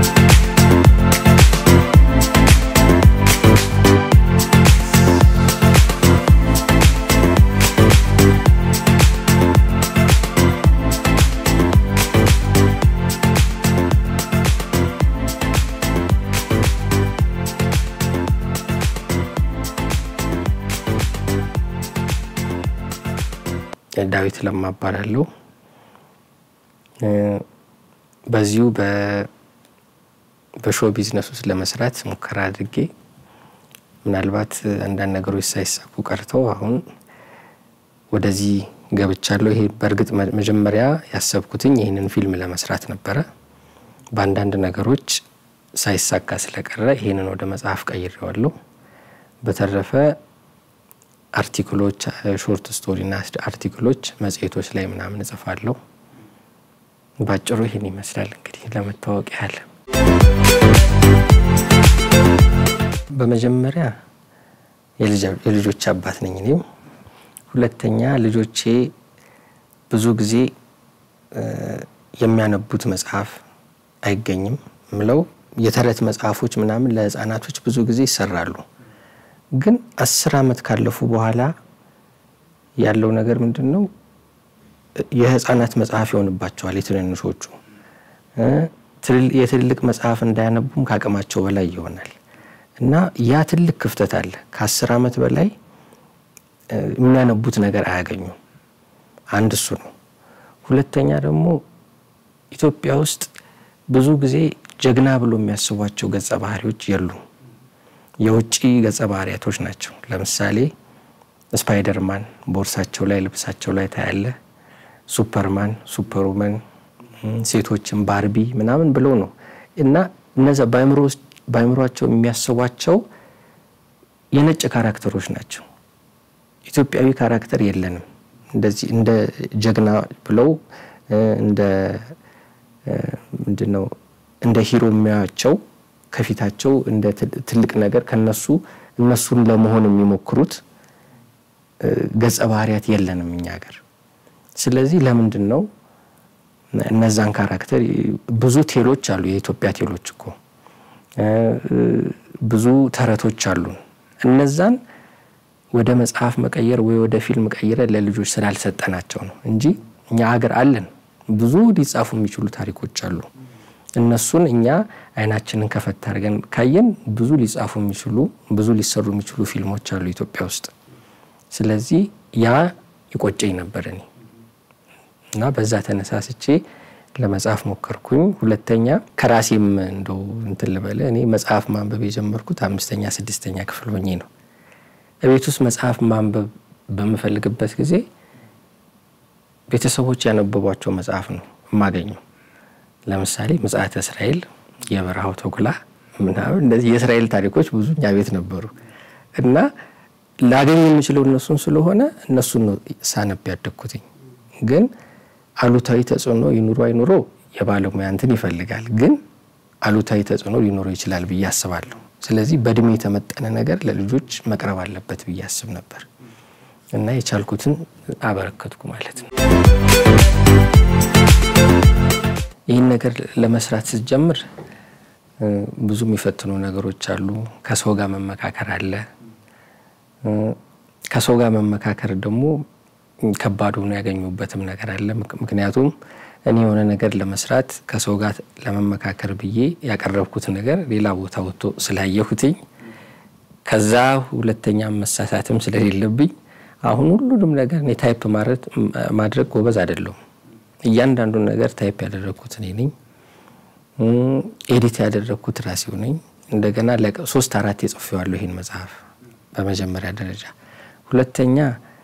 ዳዊት ለማ እባላለሁ። በዚሁ በሾው ቢዝነስ ውስጥ ለመስራት ሙከራ አድርጌ ምናልባት አንዳንድ ነገሮች ሳይሳኩ ቀርተው አሁን ወደዚህ ገብቻለሁ። ይሄ በእርግጥ መጀመሪያ ያሰብኩትኝ ይህንን ፊልም ለመስራት ነበረ። በአንዳንድ ነገሮች ሳይሳካ ስለቀረ ይህንን ወደ መጽሐፍ ቀይሬዋለሁ። በተረፈ አርቲክሎች፣ ሾርት ስቶሪና አርቲክሎች መጽሔቶች ላይ ምናምን እጽፋለሁ። ባጭሩ ይህን ይመስላል እንግዲህ ለመታወቅ ያህል። በመጀመሪያ የልጆች አባት ነኝ እኔም። ሁለተኛ ልጆቼ ብዙ ጊዜ የሚያነቡት መጽሐፍ አይገኝም ምለው የተረት መጽሐፎች ምናምን ለሕፃናቶች ብዙ ጊዜ ይሰራሉ። ግን አስር ዓመት ካለፉ በኋላ ያለው ነገር ምንድን ነው? የህፃናት መጽሐፍ ይሆንባቸዋል። የትንንሾቹ የትልልቅ መጽሐፍ እንዳያነቡም ከአቅማቸው በላይ ይሆናል እና ያ ትልቅ ክፍተት አለ። ከአስር ዓመት በላይ የሚያነቡት ነገር አያገኙም። አንድ እሱ ነው። ሁለተኛ ደግሞ ኢትዮጵያ ውስጥ ብዙ ጊዜ ጀግና ብሎ የሚያስቧቸው ገጸ ባህሪዎች የሉም። የውጭ ገጸ ባህሪያቶች ናቸው። ለምሳሌ ስፓይደርማን ቦርሳቸው ላይ ልብሳቸው ላይ ታያለ። ሱፐርማን፣ ሱፐርውመን፣ ሴቶችን ባርቢ ምናምን ብለው ነው እና እነዛ በአእምሯቸው የሚያስቧቸው የነጭ ካራክተሮች ናቸው። ኢትዮጵያዊ ካራክተር የለንም። እንደዚህ እንደ ጀግና ብለው እንደ ምንድን ነው እንደ ሂሮ የሚያቸው ከፊታቸው እንደ ትልቅ ነገር ከነሱ እነሱን ለመሆን የሚሞክሩት ገጸ ባህሪያት የለንም እኛ ሀገር። ስለዚህ ለምንድን ነው እነዛን ካራክተር ብዙ ቴሎች አሉ። የኢትዮጵያ ቴሎች እኮ ብዙ ተረቶች አሉን። እነዛን ወደ መጽሐፍ መቀየር ወይ ወደ ፊልም ቀይረ ለልጆች ስላልሰጠናቸው ነው እንጂ እኛ ሀገር አለን። ብዙ ሊጻፉ የሚችሉ ታሪኮች አሉ። እነሱን እኛ አይናችንን ከፈት አድርገን ካየን ብዙ ሊጻፉ የሚችሉ ብዙ ሊሰሩ የሚችሉ ፊልሞች አሉ ኢትዮጵያ ውስጥ። ስለዚህ ያ ይቆጨኝ ነበር እኔ እና በዛ ተነሳስቼ ለመጽሐፍ ሞከርኩኝ። ሁለተኛ ከራሴም እንደው እንትን ልበለ እኔ መጽሐፍ ማንበብ የጀመርኩት አምስተኛ ስድስተኛ ክፍል ሆኜ ነው። እቤት ውስጥ መጽሐፍ ማንበብ በምፈልግበት ጊዜ ቤተሰቦች ያነበቧቸው መጽሐፍ ነው የማገኘው። ለምሳሌ ምጽአተ እስራኤል፣ የበረሃው ተኩላ ምናምን እንደዚህ የእስራኤል ታሪኮች ብዙ እኛ ቤት ነበሩ እና ላገኝ የምችለው እነሱን ስለሆነ እነሱን ነው ሳነብ ያደግኩትኝ። ግን አሉታዊ ተጽዕኖ ይኑሮ አይኑሮ የባለሙያ እንትን ይፈልጋል። ግን አሉታዊ ተጽዕኖ ሊኖረው ይችላል ብዬ አስባለሁ። ስለዚህ በእድሜ የተመጠነ ነገር ለልጆች መቅረብ አለበት ብዬ አስብ ነበር እና የቻልኩትን አበረከትኩ ማለት ነው። ይህን ነገር ለመስራት ስትጀምር ብዙ የሚፈትኑ ነገሮች አሉ። ከሰው ጋር መመካከር አለ። ከሰው ጋር መመካከር ደግሞ ከባድ ሆኖ ያገኙበትም ነገር አለ። ምክንያቱም እኔ የሆነ ነገር ለመስራት ከሰው ጋር ለመመካከር ብዬ ያቀረብኩት ነገር ሌላ ቦታ ወጥቶ ስላየሁትኝ ከዛ ሁለተኛ መሳሳትም ስለሌለብኝ አሁን ሁሉንም ነገር እኔ ታይፕ ማድረግ ጎበዝ አይደለሁም። እያንዳንዱን ነገር ታይፕ ያደረግኩት እኔ ነኝ። ኤዲት ያደረግኩት ራሴው ነኝ። እንደገና ሶስት አራት የጽፌዋለሁ ይህን መጽሐፍ በመጀመሪያ ደረጃ። ሁለተኛ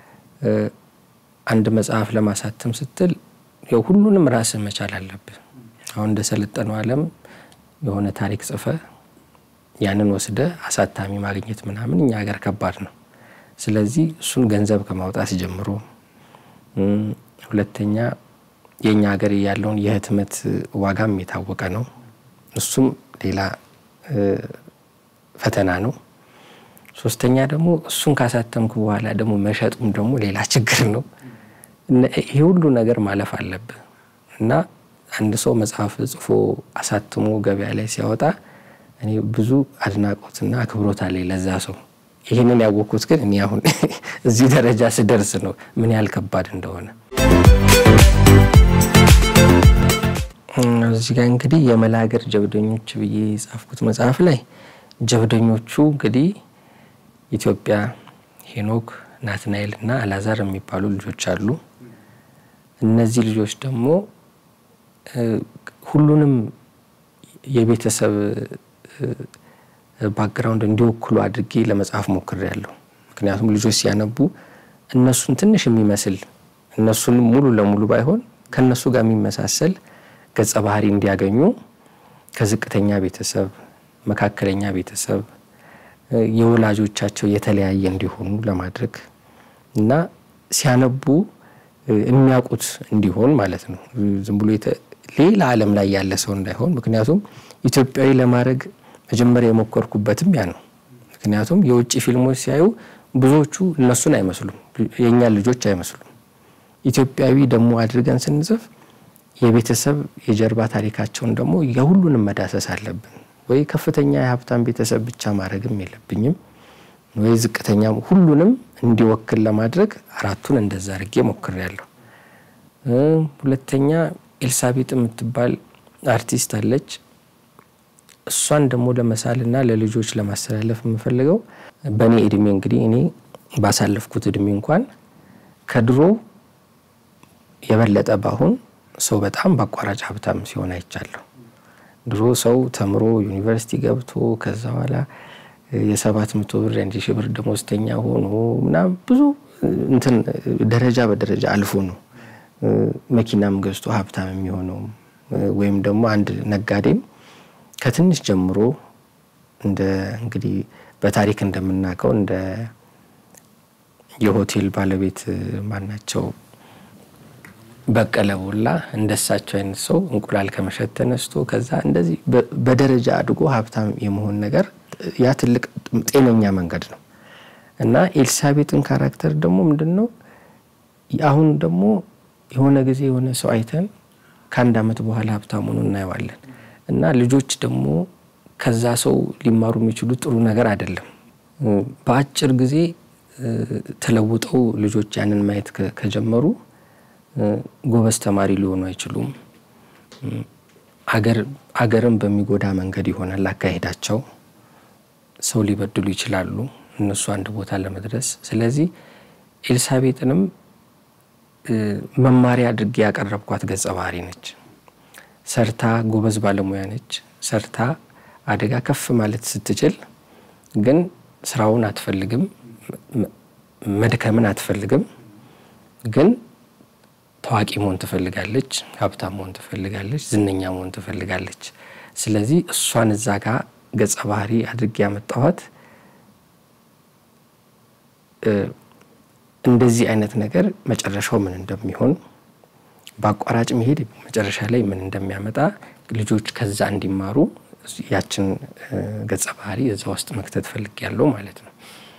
አንድ መጽሐፍ ለማሳተም ስትል ያው ሁሉንም ራስህ መቻል አለብህ። አሁን እንደሰለጠነው ዓለም የሆነ ታሪክ ጽፈ ያንን ወስደ አሳታሚ ማግኘት ምናምን እኛ ሀገር ከባድ ነው። ስለዚህ እሱን ገንዘብ ከማውጣት ጀምሮ፣ ሁለተኛ የእኛ ሀገር ያለውን የህትመት ዋጋም የታወቀ ነው። እሱም ሌላ ፈተና ነው። ሶስተኛ ደግሞ እሱን ካሳተምኩ በኋላ ደግሞ መሸጡም ደግሞ ሌላ ችግር ነው። ይሄ ሁሉ ነገር ማለፍ አለብህ እና አንድ ሰው መጽሐፍ ጽፎ አሳትሞ ገበያ ላይ ሲያወጣ እኔ ብዙ አድናቆትና አክብሮት አለኝ ለዛ ሰው። ይህንን ያወቅኩት ግን እኔ አሁን እዚህ ደረጃ ስደርስ ነው ምን ያህል ከባድ እንደሆነ። እዚህ ጋር እንግዲህ የመላገር ጀብደኞች ብዬ የጻፍኩት መጽሐፍ ላይ ጀብደኞቹ እንግዲህ ኢትዮጵያ፣ ሄኖክ፣ ናትናኤል እና አላዛር የሚባሉ ልጆች አሉ። እነዚህ ልጆች ደግሞ ሁሉንም የቤተሰብ ባክግራውንድ እንዲወክሉ አድርጌ ለመጻፍ ሞክሬያለሁ። ምክንያቱም ልጆች ሲያነቡ እነሱን ትንሽ የሚመስል እነሱንም ሙሉ ለሙሉ ባይሆን ከእነሱ ጋር የሚመሳሰል ገጸ ባህሪ እንዲያገኙ ከዝቅተኛ ቤተሰብ፣ መካከለኛ ቤተሰብ የወላጆቻቸው የተለያየ እንዲሆኑ ለማድረግ እና ሲያነቡ የሚያውቁት እንዲሆን ማለት ነው። ዝም ብሎ ሌላ ዓለም ላይ ያለ ሰው እንዳይሆን። ምክንያቱም ኢትዮጵያዊ ለማድረግ መጀመሪያ የሞከርኩበትም ያ ነው። ምክንያቱም የውጭ ፊልሞች ሲያዩ ብዙዎቹ እነሱን አይመስሉም፣ የእኛን ልጆች አይመስሉም። ኢትዮጵያዊ ደግሞ አድርገን ስንጽፍ የቤተሰብ የጀርባ ታሪካቸውን ደግሞ የሁሉንም መዳሰስ አለብን። ወይ ከፍተኛ የሀብታም ቤተሰብ ብቻ ማድረግም የለብኝም ወይ ዝቅተኛ፣ ሁሉንም እንዲወክል ለማድረግ አራቱን እንደዛ አድርጌ ሞክሬያለሁ። ሁለተኛ ኤልሳቤጥ የምትባል አርቲስት አለች። እሷን ደግሞ ለመሳልና ለልጆች ለማስተላለፍ የምፈልገው በእኔ እድሜ እንግዲህ እኔ ባሳለፍኩት እድሜ እንኳን ከድሮ የበለጠ ባሁን ሰው በጣም በአቋራጭ ሀብታም ሲሆን አይቻለሁ። ድሮ ሰው ተምሮ ዩኒቨርሲቲ ገብቶ ከዛ በኋላ የሰባት መቶ ብር የአንድ ሺህ ብር ደሞዝተኛ ሆኖ ምናምን ብዙ እንትን ደረጃ በደረጃ አልፎ ነው መኪናም ገዝቶ ሀብታም የሚሆነው ወይም ደግሞ አንድ ነጋዴም ከትንሽ ጀምሮ እንደ እንግዲህ በታሪክ እንደምናውቀው እንደ የሆቴል ባለቤት ማናቸው በቀለ ሞላ እንደሳቸው አይነት ሰው እንቁላል ከመሸጥ ተነስቶ ከዛ እንደዚህ በደረጃ አድጎ ሀብታም የመሆን ነገር ያ ትልቅ ጤነኛ መንገድ ነው እና ኤልሳቤጥን ካራክተር ደግሞ ምንድን ነው አሁን ደግሞ የሆነ ጊዜ የሆነ ሰው አይተን ከአንድ ዓመት በኋላ ሀብታም ሆኖ እናየዋለን እና ልጆች ደግሞ ከዛ ሰው ሊማሩ የሚችሉት ጥሩ ነገር አይደለም። በአጭር ጊዜ ተለውጠው ልጆች ያንን ማየት ከጀመሩ ጎበዝ ተማሪ ሊሆኑ አይችሉም። አገርን በሚጎዳ መንገድ ይሆናል አካሄዳቸው። ሰው ሊበድሉ ይችላሉ እነሱ አንድ ቦታ ለመድረስ። ስለዚህ ኤልሳቤጥንም መማሪያ አድርጌ ያቀረብኳት ገጸ ባህሪ ነች። ሰርታ ጎበዝ ባለሙያ ነች። ሰርታ አደጋ ከፍ ማለት ስትችል ግን ስራውን አትፈልግም፣ መድከምን አትፈልግም። ግን ታዋቂ መሆን ትፈልጋለች፣ ሀብታም መሆን ትፈልጋለች፣ ዝነኛ መሆን ትፈልጋለች። ስለዚህ እሷን እዛ ጋር ገጸ ባህሪ አድርጌ ያመጣኋት እንደዚህ አይነት ነገር መጨረሻው ምን እንደሚሆን በአቋራጭ መሄድ መጨረሻ ላይ ምን እንደሚያመጣ ልጆች ከዛ እንዲማሩ ያችን ገጸ ባህሪ እዛ ውስጥ መክተት ፈልግ ያለው ማለት ነው።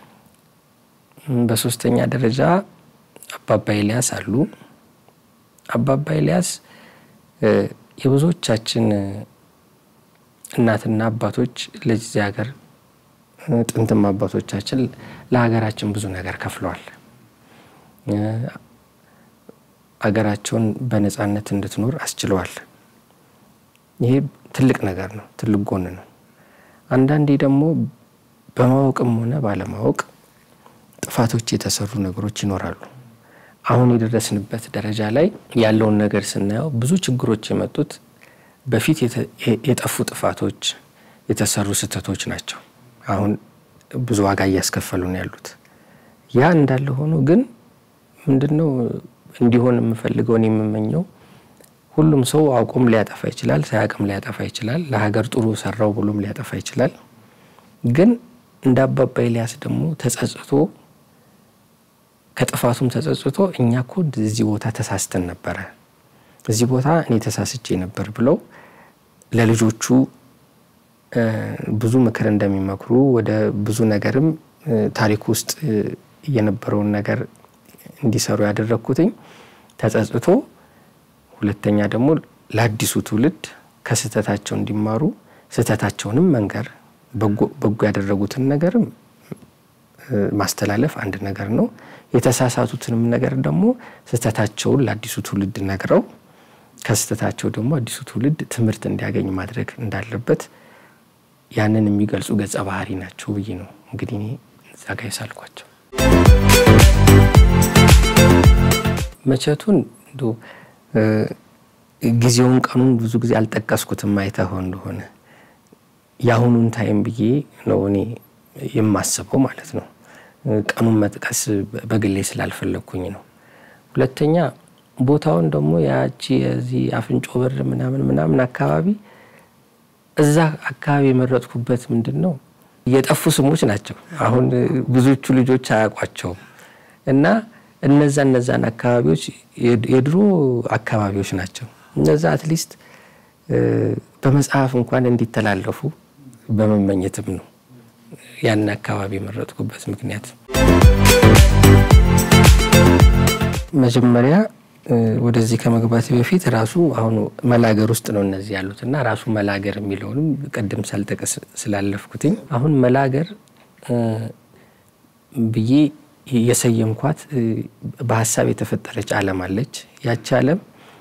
በሶስተኛ ደረጃ አባባ ኤልያስ አሉ። አባባ ኤልያስ የብዙዎቻችን እናትና አባቶች ለዚህ ሀገር ጥንትም አባቶቻችን ለሀገራችን ብዙ ነገር ከፍለዋል። አገራቸውን በነጻነት እንድትኖር አስችለዋል። ይሄ ትልቅ ነገር ነው፣ ትልቅ ጎን ነው። አንዳንዴ ደግሞ በማወቅም ሆነ ባለማወቅ ጥፋቶች የተሰሩ ነገሮች ይኖራሉ። አሁን የደረስንበት ደረጃ ላይ ያለውን ነገር ስናየው ብዙ ችግሮች የመጡት በፊት የጠፉ ጥፋቶች፣ የተሰሩ ስህተቶች ናቸው። አሁን ብዙ ዋጋ እያስከፈሉን ያሉት ያ እንዳለ ሆኖ ግን ምንድነው እንዲሆን የምፈልገውን የምመኘው ሁሉም ሰው አውቆም ሊያጠፋ ይችላል፣ ሳያውቅም ሊያጠፋ ይችላል። ለሀገር ጥሩ ሰራው ብሎም ሊያጠፋ ይችላል። ግን እንደ አባባ ኤልያስ ደግሞ ተጸጽቶ ከጥፋቱም ተጸጽቶ እኛ እኮ እዚህ ቦታ ተሳስተን ነበረ፣ እዚህ ቦታ እኔ ተሳስቼ ነበር ብለው ለልጆቹ ብዙ ምክር እንደሚመክሩ ወደ ብዙ ነገርም ታሪክ ውስጥ የነበረውን ነገር እንዲሰሩ ያደረግኩትኝ ተጸጽቶ፣ ሁለተኛ ደግሞ ለአዲሱ ትውልድ ከስህተታቸው እንዲማሩ ስህተታቸውንም መንገር በጎ ያደረጉትን ነገርም ማስተላለፍ አንድ ነገር ነው። የተሳሳቱትንም ነገር ደግሞ ስህተታቸውን ለአዲሱ ትውልድ ነግረው ከስህተታቸው ደግሞ አዲሱ ትውልድ ትምህርት እንዲያገኝ ማድረግ እንዳለበት ያንን የሚገልጹ ገጸ ባህሪ ናቸው ብዬ ነው እንግዲህ እኔ እዛ ጋ የሳልኳቸው። መቼቱን ጊዜውን ቀኑን ብዙ ጊዜ አልጠቀስኩትም አይተኸው እንደሆነ የአሁኑን ታይም ብዬ ነው እኔ የማስበው ማለት ነው። ቀኑን መጥቀስ በግሌ ስላልፈለግኩኝ ነው። ሁለተኛ ቦታውን ደግሞ ያቺ የዚህ አፍንጮ በር ምናምን ምናምን አካባቢ እዛ አካባቢ የመረጥኩበት ምንድን ነው የጠፉ ስሞች ናቸው። አሁን ብዙዎቹ ልጆች አያውቋቸውም እና እነዛ እነዛን አካባቢዎች የድሮ አካባቢዎች ናቸው። እነዛ አትሊስት በመጽሐፍ እንኳን እንዲተላለፉ በመመኘትም ነው ያን አካባቢ የመረጥኩበት ምክንያት። መጀመሪያ ወደዚህ ከመግባት በፊት ራሱ አሁን መላገር ውስጥ ነው እነዚህ ያሉት እና ራሱ መላገር የሚለውንም ቅድም ሳልጠቀስ ስላለፍኩትኝ አሁን መላገር ብዬ የሰየምኳት በሀሳብ የተፈጠረች ዓለም አለች። ያቺ ዓለም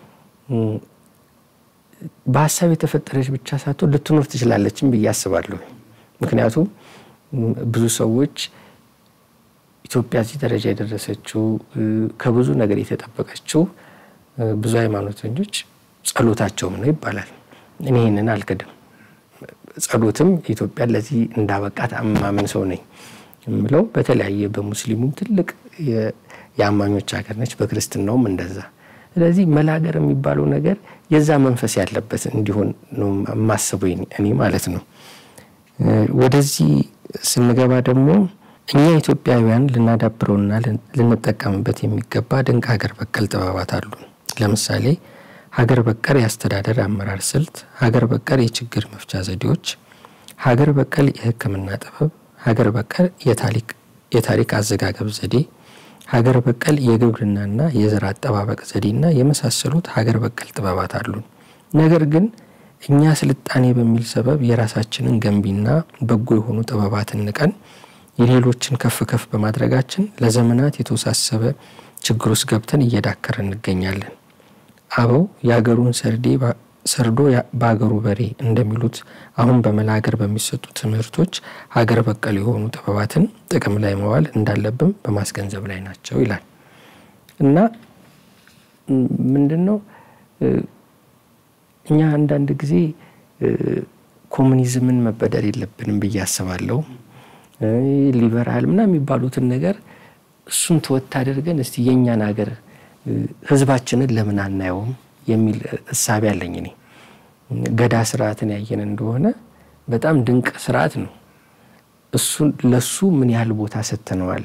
በሀሳብ የተፈጠረች ብቻ ሳትሆን ልትኖር ትችላለችም ብዬ አስባለሁ። ምክንያቱም ብዙ ሰዎች ኢትዮጵያ እዚህ ደረጃ የደረሰችው ከብዙ ነገር የተጠበቀችው ብዙ ሃይማኖተኞች ጸሎታቸውም ነው ይባላል። እኔ ይህንን አልክድም። ጸሎትም ኢትዮጵያን ለዚህ እንዳበቃት አማምን ሰው ነኝ የምለው በተለያየ በሙስሊሙም ትልቅ የአማኞች ሀገር ነች፣ በክርስትናውም እንደዛ። ስለዚህ መላገር የሚባለው ነገር የዛ መንፈስ ያለበት እንዲሆን ነው የማስበው እኔ ማለት ነው። ወደዚህ ስንገባ ደግሞ እኛ ኢትዮጵያውያን ልናዳብረውና ልንጠቀምበት የሚገባ ድንቅ ሀገር በቀል ጥበባት አሉ። ለምሳሌ ሀገር በቀል የአስተዳደር አመራር ስልት፣ ሀገር በቀል የችግር መፍቻ ዘዴዎች፣ ሀገር በቀል የሕክምና ጥበብ፣ ሀገር በቀል የታሪክ አዘጋገብ ዘዴ፣ ሀገር በቀል የግብርናና የዘር አጠባበቅ ዘዴና የመሳሰሉት ሀገር በቀል ጥበባት አሉን። ነገር ግን እኛ ስልጣኔ በሚል ሰበብ የራሳችንን ገንቢና በጎ የሆኑ ጥበባትን ንቀን የሌሎችን ከፍ ከፍ በማድረጋችን ለዘመናት የተወሳሰበ ችግር ውስጥ ገብተን እየዳከረ እንገኛለን። አበው የአገሩን ሰርዴ ሰርዶ በአገሩ በሬ እንደሚሉት አሁን በመላገር በሚሰጡ ትምህርቶች ሀገር በቀል የሆኑ ጥበባትን ጥቅም ላይ መዋል እንዳለብን በማስገንዘብ ላይ ናቸው ይላል እና ምንድን ነው እኛ አንዳንድ ጊዜ ኮሙኒዝምን መበደር የለብንም ብዬ አስባለሁ። ሊበራል ምና የሚባሉትን ነገር እሱን ተወት አድርገን እስቲ የእኛን ሀገር ህዝባችንን ለምን አናየውም የሚል እሳቤ አለኝ እኔ። ገዳ ስርዓትን ያየን እንደሆነ በጣም ድንቅ ስርዓት ነው። እሱን ለሱ ምን ያህል ቦታ ሰጥተነዋል?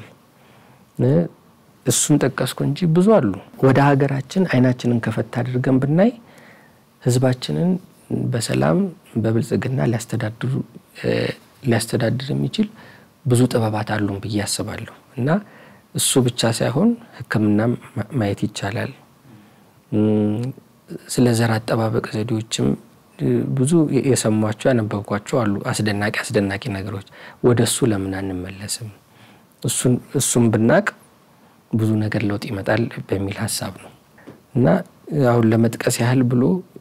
እሱን ጠቀስኩ እንጂ ብዙ አሉ። ወደ ሀገራችን አይናችንን ከፈት አድርገን ብናይ ህዝባችንን በሰላም በብልጽግና ሊያስተዳድር የሚችል ብዙ ጥበባት አሉን ብዬ አስባለሁ እና እሱ ብቻ ሳይሆን ሕክምናም ማየት ይቻላል። ስለ ዘር አጠባበቅ ዘዴዎችም ብዙ የሰሟቸው ያነበብኳቸው አሉ። አስደናቂ አስደናቂ ነገሮች። ወደ እሱ ለምን አንመለስም? እሱን ብናቅ ብዙ ነገር ለውጥ ይመጣል በሚል ሀሳብ ነው እና አሁን ለመጥቀስ ያህል ብሎ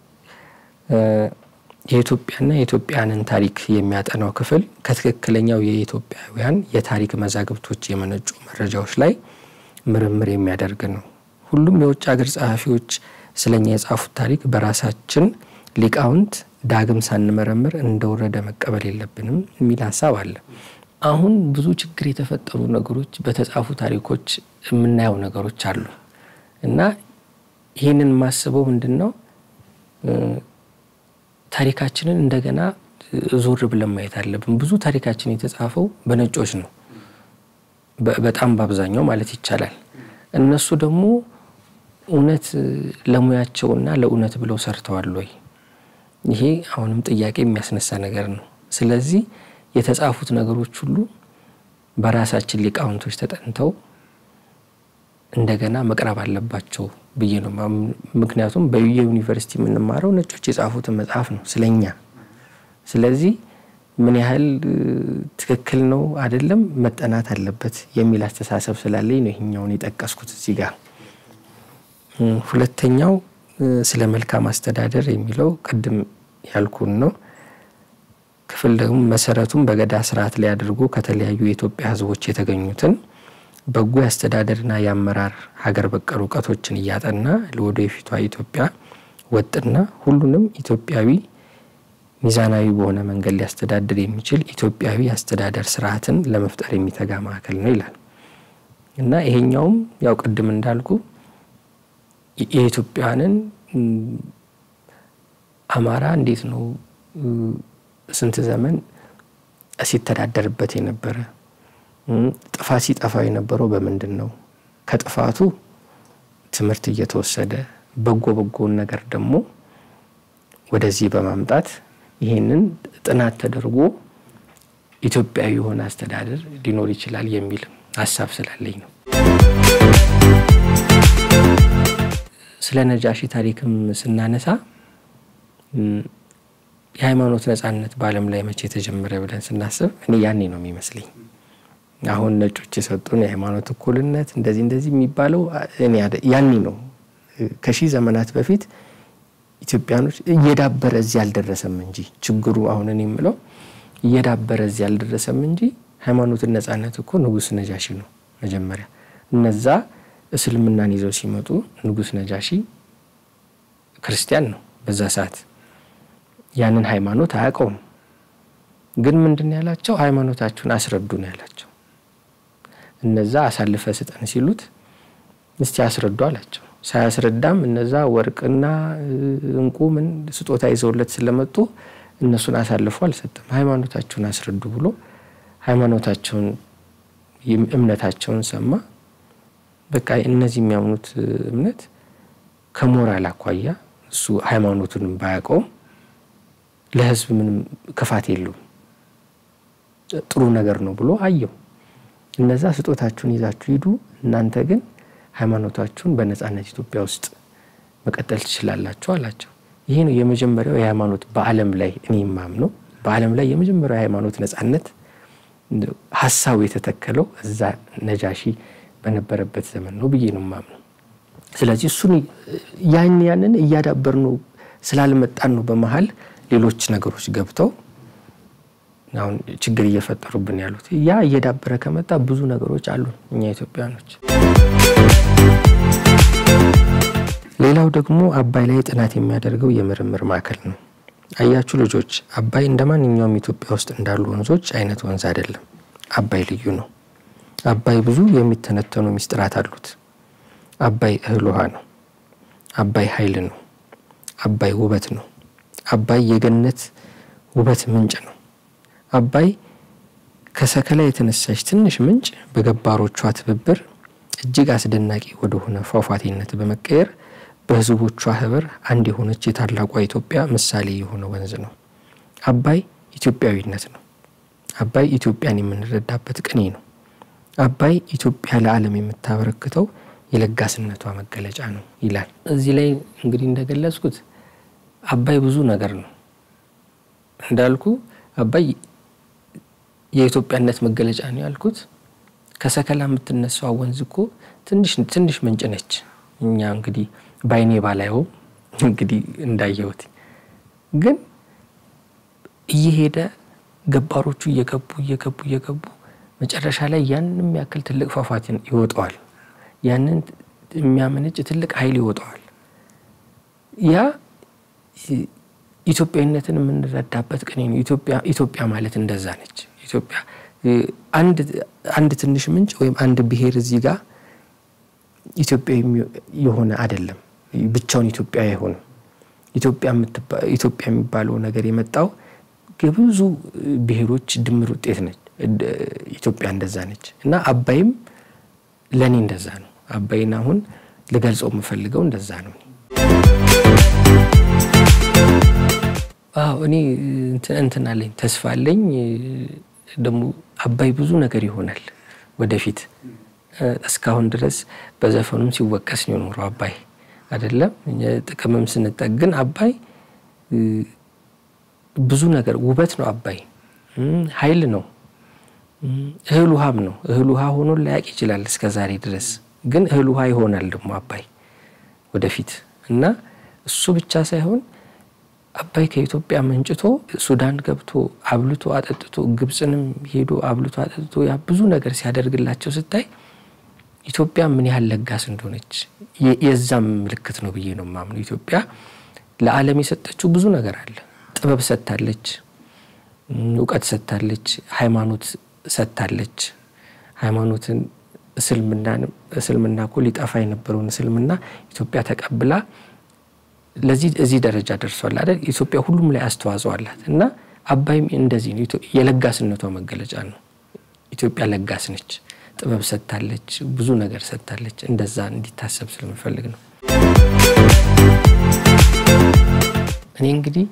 የኢትዮጵያና የኢትዮጵያውያንን ታሪክ የሚያጠናው ክፍል ከትክክለኛው የኢትዮጵያውያን የታሪክ መዛግብቶች የመነጩ መረጃዎች ላይ ምርምር የሚያደርግ ነው። ሁሉም የውጭ ሀገር ጸሐፊዎች ስለኛ የጻፉት ታሪክ በራሳችን ሊቃውንት ዳግም ሳንመረምር እንደወረደ መቀበል የለብንም የሚል ሀሳብ አለ። አሁን ብዙ ችግር የተፈጠሩ ነገሮች በተጻፉ ታሪኮች የምናየው ነገሮች አሉ እና ይህንን የማስበው ምንድን ነው ታሪካችንን እንደገና ዞር ብለን ማየት አለብን። ብዙ ታሪካችን የተጻፈው በነጮች ነው፣ በጣም በአብዛኛው ማለት ይቻላል። እነሱ ደግሞ እውነት ለሙያቸውና ለእውነት ብለው ሰርተዋል ወይ? ይሄ አሁንም ጥያቄ የሚያስነሳ ነገር ነው። ስለዚህ የተጻፉት ነገሮች ሁሉ በራሳችን ሊቃውንቶች ተጠንተው እንደገና መቅረብ አለባቸው ብዬ ነው። ምክንያቱም በየዩኒቨርሲቲ የምንማረው ነጮች የጻፉትን መጽሐፍ ነው ስለኛ። ስለዚህ ምን ያህል ትክክል ነው አይደለም መጠናት አለበት የሚል አስተሳሰብ ስላለኝ ነው ይህኛውን የጠቀስኩት እዚህ ጋር። ሁለተኛው ስለ መልካም አስተዳደር የሚለው ቅድም ያልኩን ነው። ክፍል ደግሞ መሰረቱን በገዳ ስርዓት ላይ አድርጎ ከተለያዩ የኢትዮጵያ ሕዝቦች የተገኙትን በጎ የአስተዳደርና የአመራር ሀገር በቀል እውቀቶችን እያጠና ለወደፊቷ ኢትዮጵያ ወጥና ሁሉንም ኢትዮጵያዊ ሚዛናዊ በሆነ መንገድ ሊያስተዳድር የሚችል ኢትዮጵያዊ አስተዳደር ስርዓትን ለመፍጠር የሚተጋ ማዕከል ነው ይላል እና ይሄኛውም ያው ቅድም እንዳልኩ የኢትዮጵያንን አማራ እንዴት ነው ስንት ዘመን ሲተዳደርበት የነበረ ጥፋት ሲጠፋው የነበረው በምንድን ነው? ከጥፋቱ ትምህርት እየተወሰደ በጎ በጎውን ነገር ደግሞ ወደዚህ በማምጣት ይሄንን ጥናት ተደርጎ ኢትዮጵያዊ የሆነ አስተዳደር ሊኖር ይችላል የሚል ሀሳብ ስላለኝ ነው። ስለ ነጃሺ ታሪክም ስናነሳ የሃይማኖት ነጻነት በዓለም ላይ መቼ የተጀመረ ብለን ስናስብ እኔ ያኔ ነው የሚመስለኝ። አሁን ነጮች የሰጡን የሃይማኖት እኩልነት እንደዚህ እንደዚህ የሚባለው ያኔ ነው። ከሺህ ዘመናት በፊት ኢትዮጵያኖች እየዳበረ እዚህ አልደረሰም እንጂ ችግሩ አሁን እኔ የምለው እየዳበረ እዚህ አልደረሰም እንጂ ሃይማኖትን ነጻነት እኮ ንጉስ ነጃሺ ነው መጀመሪያ። እነዛ እስልምናን ይዘው ሲመጡ ንጉስ ነጃሺ ክርስቲያን ነው በዛ ሰዓት ያንን ሃይማኖት አያውቀውም። ግን ምንድን ነው ያላቸው? ሃይማኖታችሁን አስረዱ ነው ያላቸው። እነዛ አሳልፈ ስጠን ሲሉት እስቲ አስረዱ አላቸው። ሳያስረዳም እነዛ ወርቅና እንቁ ምን ስጦታ ይዘውለት ስለመጡ እነሱን አሳልፎ አልሰጠም። ሃይማኖታችሁን አስረዱ ብሎ ሃይማኖታቸውን እምነታቸውን ሰማ። በቃ እነዚህ የሚያምኑት እምነት ከሞራል አኳያ እሱ ሃይማኖቱንም ባያውቀውም ለሕዝብ ምንም ክፋት የለውም ጥሩ ነገር ነው ብሎ አየው። እነዛ ስጦታችሁን ይዛችሁ ሂዱ፣ እናንተ ግን ሃይማኖታችሁን በነጻነት ኢትዮጵያ ውስጥ መቀጠል ትችላላችሁ አላቸው። ይሄ ነው የመጀመሪያው የሃይማኖት በዓለም ላይ እኔ የማምነው በዓለም ላይ የመጀመሪያው የሃይማኖት ነጻነት ሀሳቡ የተተከለው እዛ ነጃሺ በነበረበት ዘመን ነው ብዬ ነው የማምነው። ስለዚህ እሱን ያን ያንን እያዳበር ነው ስላልመጣን ነው በመሀል ሌሎች ነገሮች ገብተው አሁን ችግር እየፈጠሩብን ያሉት። ያ እየዳበረ ከመጣ ብዙ ነገሮች አሉ እኛ ኢትዮጵያኖች። ሌላው ደግሞ አባይ ላይ ጥናት የሚያደርገው የምርምር ማዕከል ነው። አያችሁ ልጆች፣ አባይ እንደ ማንኛውም ኢትዮጵያ ውስጥ እንዳሉ ወንዞች አይነት ወንዝ አይደለም። አባይ ልዩ ነው። አባይ ብዙ የሚተነተኑ ሚስጥራት አሉት። አባይ እህል ውሃ ነው። አባይ ኃይል ነው። አባይ ውበት ነው። አባይ የገነት ውበት ምንጭ ነው። አባይ ከሰከላ የተነሳች ትንሽ ምንጭ በገባሮቿ ትብብር እጅግ አስደናቂ ወደሆነ ፏፏቴነት በመቀየር በሕዝቦቿ ህብር አንድ የሆነች የታላቋ ኢትዮጵያ ምሳሌ የሆነ ወንዝ ነው። አባይ ኢትዮጵያዊነት ነው። አባይ ኢትዮጵያን የምንረዳበት ቅኔ ነው። አባይ ኢትዮጵያ ለዓለም የምታበረክተው የለጋስነቷ መገለጫ ነው ይላል። እዚህ ላይ እንግዲህ እንደገለጽኩት አባይ ብዙ ነገር ነው እንዳልኩ አባይ የኢትዮጵያነት መገለጫ ነው ያልኩት። ከሰከላ የምትነሳው ወንዝ እኮ ትንሽ ትንሽ ምንጭ ነች። እኛ እንግዲህ ባይኔ ባላየው እንግዲህ እንዳየሁት ግን እየሄደ ገባሮቹ እየገቡ እየገቡ እየገቡ መጨረሻ ላይ ያንን ያክል ትልቅ ፏፏቴ ይወጣዋል። ያንን የሚያመነጭ ትልቅ ኃይል ይወጣዋል። ያ ኢትዮጵያዊነትን የምንረዳበት ቅኔ ነው። ኢትዮጵያ ማለት እንደዛ ነች። ኢትዮጵያ አንድ ትንሽ ምንጭ ወይም አንድ ብሔር እዚህ ጋር ኢትዮጵያ የሆነ አይደለም። ብቻውን ኢትዮጵያ አይሆንም። ኢትዮጵያ የሚባለው ነገር የመጣው የብዙ ብሔሮች ድምር ውጤት ነች። ኢትዮጵያ እንደዛ ነች እና አባይም ለእኔ እንደዛ ነው። አባይን አሁን ልገልጸው የምፈልገው እንደዛ ነው። አዎ እኔ እንትን አለኝ ተስፋ አለኝ። ደግሞ አባይ ብዙ ነገር ይሆናል ወደፊት። እስካሁን ድረስ በዘፈኑም ሲወቀስ ነው የኖረው አባይ አይደለም ጥቅምም ስንጠግን አባይ ብዙ ነገር ውበት ነው። አባይ ኃይል ነው። እህል ውሃም ነው። እህል ውሃ ሆኖ ላያቅ ይችላል እስከ ዛሬ ድረስ ግን እህል ውሃ ይሆናል ደግሞ አባይ ወደፊት እና እሱ ብቻ ሳይሆን አባይ ከኢትዮጵያ መንጭቶ ሱዳን ገብቶ አብልቶ አጠጥቶ ግብፅንም ሄዶ አብልቶ አጠጥቶ ያ ብዙ ነገር ሲያደርግላቸው ስታይ ኢትዮጵያ ምን ያህል ለጋስ እንደሆነች የዛም ምልክት ነው ብዬ ነው የማምነው። ኢትዮጵያ ለዓለም የሰጠችው ብዙ ነገር አለ። ጥበብ ሰጥታለች፣ እውቀት ሰጥታለች፣ ሃይማኖት ሰጥታለች። ሃይማኖትን እስልምና እኮ ሊጠፋ የነበረውን እስልምና ኢትዮጵያ ተቀብላ ለዚህ እዚህ ደረጃ ደርሷል አይደል? ኢትዮጵያ ሁሉም ላይ አስተዋጽኦ አላት እና አባይም እንደዚህ ነው። የለጋስነቷ መገለጫ ነው። ኢትዮጵያ ለጋስ ነች። ጥበብ ሰጥታለች፣ ብዙ ነገር ሰጥታለች። እንደዛ እንዲታሰብ ስለምፈልግ ነው። እኔ እንግዲህ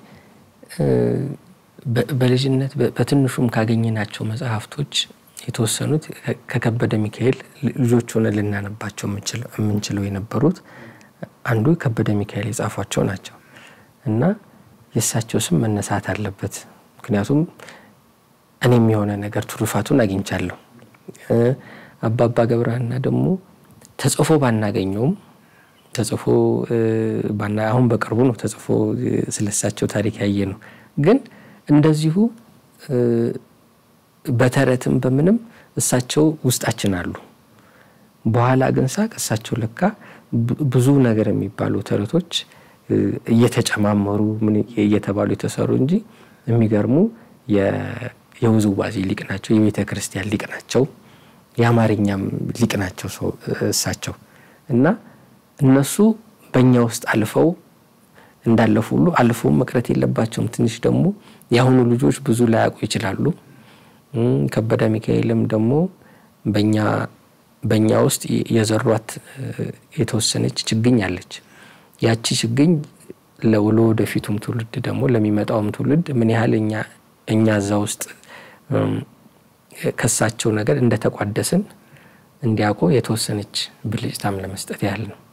በልጅነት በትንሹም ካገኘናቸው መጽሐፍቶች የተወሰኑት ከከበደ ሚካኤል ልጆች ሆነ ልናነባቸው የምንችለው የነበሩት አንዱ ከበደ ሚካኤል የጻፏቸው ናቸው እና የእሳቸው ስም መነሳት አለበት። ምክንያቱም እኔም የሆነ ነገር ትሩፋቱን አግኝቻለሁ። አባባ ገብረሃና ደግሞ ተጽፎ ባናገኘውም ተጽፎ አሁን በቅርቡ ነው ተጽፎ ስለሳቸው ታሪክ ያየ ነው። ግን እንደዚሁ በተረትም በምንም እሳቸው ውስጣችን አሉ። በኋላ ግን ሳቅ እሳቸው ለካ ብዙ ነገር የሚባሉ ተረቶች እየተጨማመሩ ምን እየተባሉ የተሰሩ እንጂ የሚገርሙ የውዝዋዜ ሊቅ ናቸው። የቤተ ክርስቲያን ሊቅ ናቸው። የአማርኛም ሊቅ ናቸው እሳቸው እና እነሱ በእኛ ውስጥ አልፈው እንዳለፉ ሁሉ አልፈውም መቅረት የለባቸውም። ትንሽ ደግሞ የአሁኑ ልጆች ብዙ ላያውቁ ይችላሉ። ከበደ ሚካኤልም ደግሞ በእኛ በእኛ ውስጥ የዘሯት የተወሰነች ችግኝ አለች። ያቺ ችግኝ ለወደፊቱም ትውልድ ደግሞ ለሚመጣውም ትውልድ ምን ያህል እኛ እኛ እዛ ውስጥ ከሳቸው ነገር እንደተቋደስን እንዲያውቁ የተወሰነች ብልጭታም ለመስጠት ያህል ነው።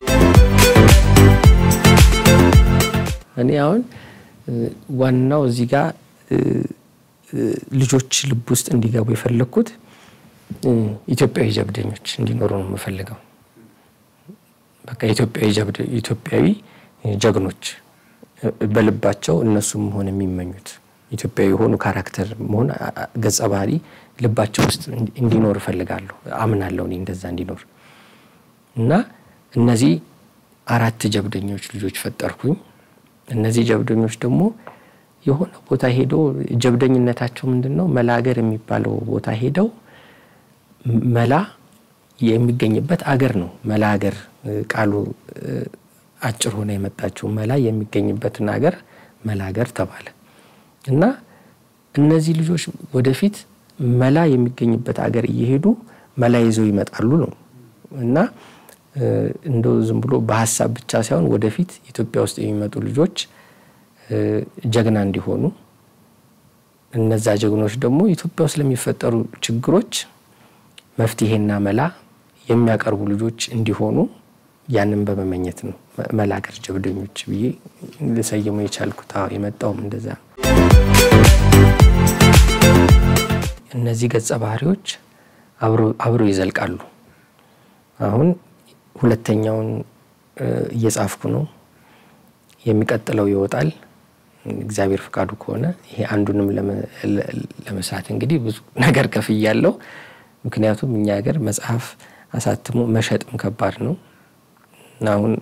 እኔ አሁን ዋናው እዚህ ጋር ልጆች ልብ ውስጥ እንዲገቡ የፈለግኩት ኢትዮጵያዊ ጀብደኞች እንዲኖሩ ነው የምፈልገው። በቃ ኢትዮጵያዊ ጀግኖች በልባቸው እነሱም መሆን የሚመኙት ኢትዮጵያዊ የሆኑ ካራክተር መሆን ገጸ ባህሪ ልባቸው ውስጥ እንዲኖር እፈልጋለሁ። አምናለሁ እኔ እንደዛ እንዲኖር እና እነዚህ አራት ጀብደኞች ልጆች ፈጠርኩኝ። እነዚህ ጀብደኞች ደግሞ የሆነ ቦታ ሄደው ጀብደኝነታቸው ምንድን ነው? መላገር የሚባለው ቦታ ሄደው መላ የሚገኝበት አገር ነው። መላገር ቃሉ አጭር ሆነ የመጣችው መላ የሚገኝበትን አገር መላገር ተባለ እና እነዚህ ልጆች ወደፊት መላ የሚገኝበት አገር እየሄዱ መላ ይዘው ይመጣሉ ነው እና እንደው ዝም ብሎ በሀሳብ ብቻ ሳይሆን ወደፊት ኢትዮጵያ ውስጥ የሚመጡ ልጆች ጀግና እንዲሆኑ እነዛ ጀግኖች ደግሞ ኢትዮጵያ ውስጥ ለሚፈጠሩ ችግሮች መፍትሄና መላ የሚያቀርቡ ልጆች እንዲሆኑ ያንን በመመኘት ነው መላገር ጀብደኞች ብዬ ልሰይመው የቻልኩት። የመጣውም እንደዛ ነው። እነዚህ ገጸ ባህሪዎች አብረው ይዘልቃሉ። አሁን ሁለተኛውን እየጻፍኩ ነው። የሚቀጥለው ይወጣል እግዚአብሔር ፍቃዱ ከሆነ። ይሄ አንዱንም ለመስራት እንግዲህ ብዙ ነገር ከፍያለሁ። ምክንያቱም እኛ ሀገር መጽሐፍ አሳትሞ መሸጥም ከባድ ነው። አሁን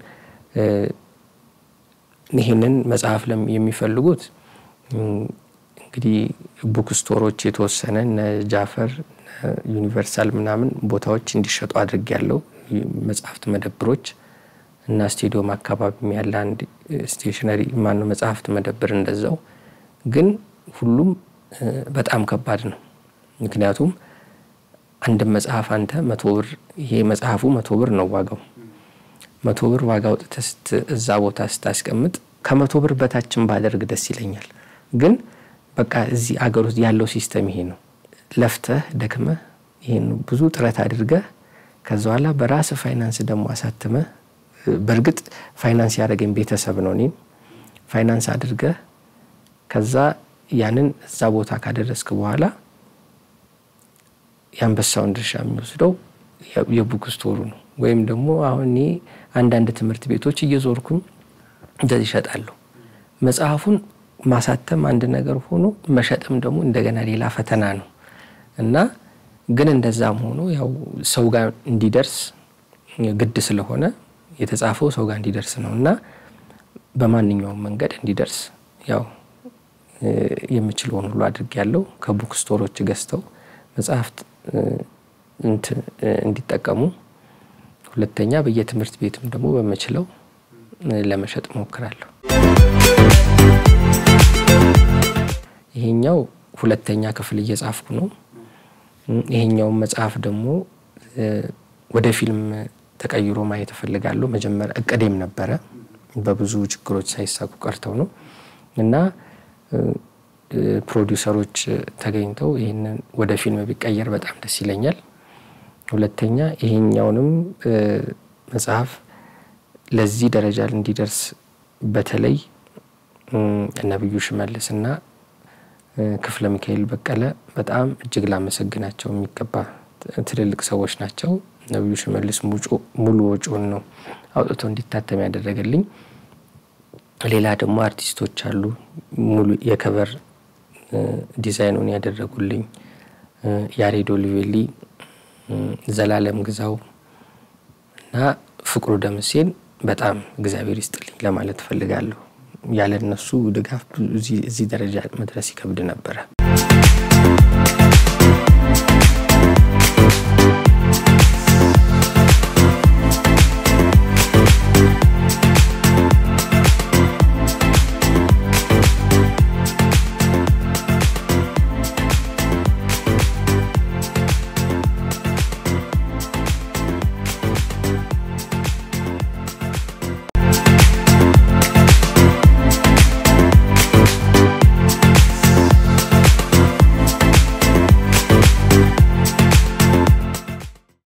ይህንን መጽሐፍ የሚፈልጉት እንግዲህ ቡክ ስቶሮች የተወሰነ እነ ጃፈር ዩኒቨርሳል ምናምን ቦታዎች እንዲሸጡ አድርግ ያለው መጽሐፍት መደብሮች እና ስቴዲዮም አካባቢ ያለ አንድ ስቴሽነሪ ማነው መጽሐፍት መደብር እንደዛው። ግን ሁሉም በጣም ከባድ ነው። ምክንያቱም አንድ መጽሐፍ አንተ መቶ ብር ይሄ መጽሐፉ መቶ ብር ነው ዋጋው። መቶ ብር ዋጋ አውጥተህ እዛ ቦታ ስታስቀምጥ ከመቶ ብር በታችን ባደርግ ደስ ይለኛል። ግን በቃ እዚህ አገር ውስጥ ያለው ሲስተም ይሄ ነው። ለፍተህ ደክመህ ይሄን ብዙ ጥረት አድርገህ ከዛ በኋላ በራስ ፋይናንስ ደግሞ አሳትመህ በእርግጥ ፋይናንስ ያደረገኝ ቤተሰብ ነው። እኔም ፋይናንስ አድርገህ ከዛ ያንን እዛ ቦታ ካደረስክ በኋላ የአንበሳውን ድርሻ የሚወስደው የቡክ ስቶሩ ነው። ወይም ደግሞ አሁን እኔ አንዳንድ ትምህርት ቤቶች እየዞርኩኝ እንደዚህ ይሸጣለሁ። መጽሐፉን ማሳተም አንድ ነገር ሆኖ መሸጥም ደግሞ እንደገና ሌላ ፈተና ነው እና ግን እንደዛም ሆኖ ያው ሰው ጋር እንዲደርስ ግድ ስለሆነ የተጻፈው ሰው ጋር እንዲደርስ ነው እና በማንኛውም መንገድ እንዲደርስ ያው የምችለውን ሁሉ አድርጌያለሁ። ከቡክ ስቶሮች ገዝተው መጽሐፍት እንዲጠቀሙ፣ ሁለተኛ በየትምህርት ቤትም ደግሞ በምችለው ለመሸጥ ሞክራለሁ። ይሄኛው ሁለተኛ ክፍል እየጻፍኩ ነው። ይሄኛውን መጽሐፍ ደግሞ ወደ ፊልም ተቀይሮ ማየት እፈልጋለሁ። መጀመሪያ እቅዴም ነበረ፣ በብዙ ችግሮች ሳይሳኩ ቀርተው ነው እና ፕሮዲውሰሮች ተገኝተው ይህንን ወደ ፊልም ቢቀየር በጣም ደስ ይለኛል። ሁለተኛ ይሄኛውንም መጽሐፍ ለዚህ ደረጃ እንዲደርስ በተለይ ነብዩ ሽመልስና ክፍለ ሚካኤል በቀለ በጣም እጅግ ላመሰግናቸው የሚገባ ትልልቅ ሰዎች ናቸው። ነብዩ ሽመልስ ሙሉ ወጪውን ነው አውጥቶ እንዲታተም ያደረገልኝ። ሌላ ደግሞ አርቲስቶች አሉ ሙሉ የከቨር ዲዛይኑን ያደረጉልኝ ያሬዶ ሊቬሊ፣ ዘላለም ግዛው እና ፍቅሩ ደምሴን በጣም እግዚአብሔር ይስጥልኝ ለማለት እፈልጋለሁ። ያለ እነሱ ድጋፍ እዚህ ደረጃ መድረስ ይከብድ ነበረ።